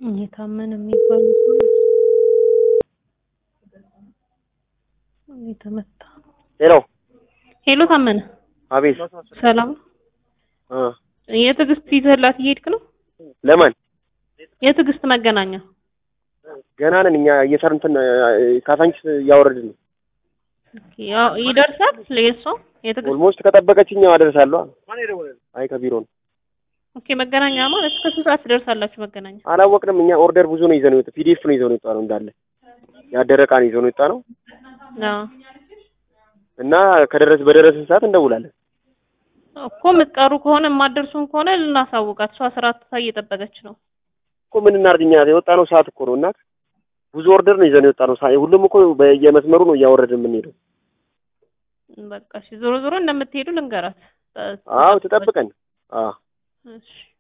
የታመነ የሚባሉ ሰው የተመታ ሄሎ ሄሎ ታመነ አቤት ሰላም እ የትዕግስት ይዘህላት እየሄድክ ነው ለማን የትዕግስት መገናኛ ገና ነን እኛ እየሰርን እንትን ካሳንችስ እያወረድን ነው ያው ይደርሳል ለየሷ የትዕግስት ኦልሞስት ከጠበቀችኝ አደርሳለሁ አይ ከቢሮ ነው ኦኬ መገናኛ ማለት እስከ ስንት ሰዓት ትደርሳላችሁ መገናኛ አላወቅንም እኛ ኦርደር ብዙ ነው ይዘን የወጣ ፒዲኤፍ ነው ይዘን የወጣ ነው እንዳለ ያደረ ዕቃ ነው ይዘን የወጣ ነው አዎ እና ከደረስ በደረስን ሰዓት እንደውላለን እኮ የምትቀሩ ከሆነ የማትደርሱን ከሆነ ልናሳውቃት እሷ ስራ ትታ እየጠበቀች ነው እኮ ምን እናድርግ እኛ የወጣ ነው ሰዓት እኮ ነው እና ብዙ ኦርደር ነው ይዘን የወጣ ነው ሳ- ሁሉም እኮ በየመስመሩ ነው እያወረድን የምንሄደው በቃ እሺ ዞሮ ዞሮ እንደምትሄዱ ልንገራት አዎ ትጠብቀን አዎ እሺ